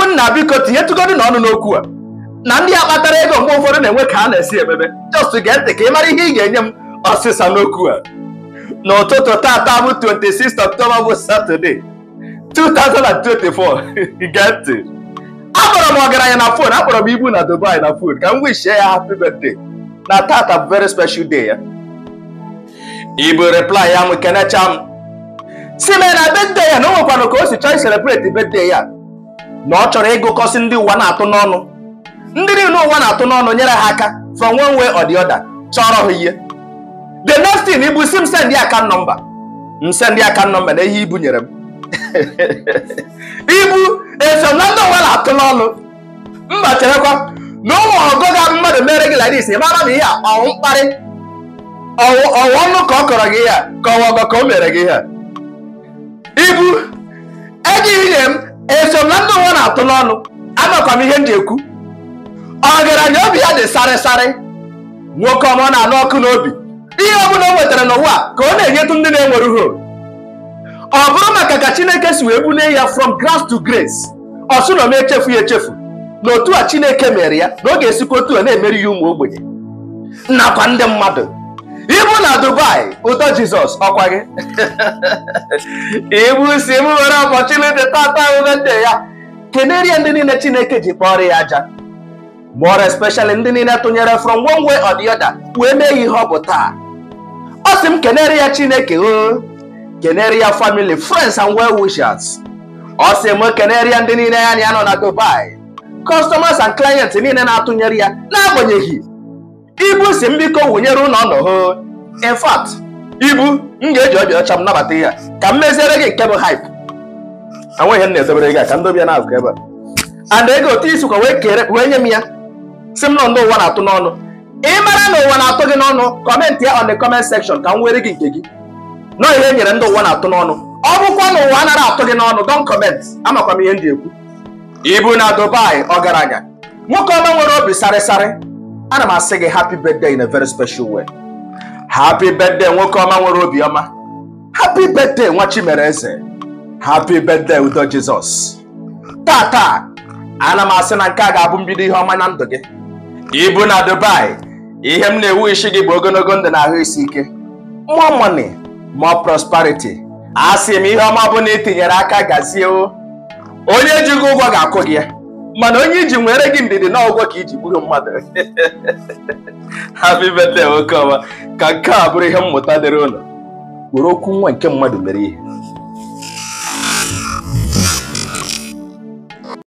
ụmụnna biko tinyetụgodu n'ọnụ n'okwu a na ndị a kpatara ego mgbe ụfọdụ na-enwe ka a na-esi emebe just gee ntị ka ị mara ihe ị ga-enye m ọsịsa n'okwu a n'ụtụtụ tata bụ 26 October bụ Saturday 2024 gee ntị akpọrọ m ọgaranya na fon akpọrọ m ibu na Dubai na fon ka m wishie ya happy birthday na tata bụ very special day ya ibu reply ya m kenecha m si mee na birthday ya na o nwekwanụ ka o si chọọ celebrate birthday ya na ọ chọrọ ịgụkọsị ndị ụwa na-atụ n'ọnụ ndị niile ụwa na-atụ n'ọnụ nyere ha aka from one way or the other chọrọ ha ihe the next thing ibu si m send ya account number m send ya account number na ihe ibu nyere m ibu eso na ndị ụwa na-atụ n'ọnụ mba cherekwa na ụmụ ọgọ ga mmadụ mere gị like this ị mara na ihe a ọnwụ mkparị ọwụ ọnụ ka ọ kọrọ gị ihe a ka ọwa ọgọ ka o mere gị ihe a ibu ejighị nye m eso m na ndị ụwa na-atụ n'ọnụ amakwa m ihe m ji ekwu ọgaranya obi ya dị sarịsarị nwoke ọma ọ na-anụ ọkụ n'obi ihe ọbụla o nwetara n'ụwa ka ọ na-enyetụ ndị na-enwere ho ọ bụrụ maka ka chineke si wee bulie ya from grace to grace ọsụ na m echefu ya echefu na otu a chineke mere ya na ọ ga-esikwa otu a na-emeri ya ụmụ ogbenye nakwa ndị mmadụ ibu na dubai ụtọ jizọs ọkwa gị ibu si m were ọpọchuniti tata ahụbe ya kenere ya ndị niile chineke ji kpọrọ ya aja more especially ndị niile tụnyere from one way or the other wee mee ya ihe ọ bụ taa ọ sị m kenere ya chineke o kenere ya family friends and well wishers ọ sị m kenere ya ndị niile ya na ya nọ na dubai customers and clients niile na-atụnyere ya n'agbanyeghị ibu si m biko wụnyere ụlọ nọ ho in fact ibu m ga-eji obi ọcha m nabata ya ka m meziere gị nke bụ hype enweghị m na-edobere gị a ka ndobi ya na-azụ ebe a and ego otu isikwa wee kere wee nye m ya si m nọ ndị ụwa na-atụ n'ọnụ ị mara na ụwa na-atụ gị n'ọnụ kọmentị ya on the comment section ka m were gị nke gị nọ ihe nyere ndị ụwa na-atụ n'ọnụ ọ bụkwa na ụwa anaghị atụ gị n'ọnụ don comment amakwa m ihe m ji ekwu ibu na dubai ọgaranya nwoke ọma nwere obi sarịsarị ana m asị gị happy birthday in a very special way happy birthday nwoke ọma nwere obi ọma happy birthday nwa chimereze happy birthday udo jizọs tata ana m asị na nke a ga-abụ mbido ihe ọma na ndụ gị ibu na dubai ihe m na-ewu isi gị bụ ogologo ndụ na ahụ isi ike more money more prosperity a sị m ihe ọma bụ na itinyere aka gazie o onye ji gị ụgwọ ga-akwụ gị ya mana onye iji nwere gị ndidi na ụgwọ ka iji gburu mmadụ happy birthday nwoke ọma ka nke a bụrụ ihe mmụta dịrị ụlọ were okwu nwa nke mmadụ mere ihe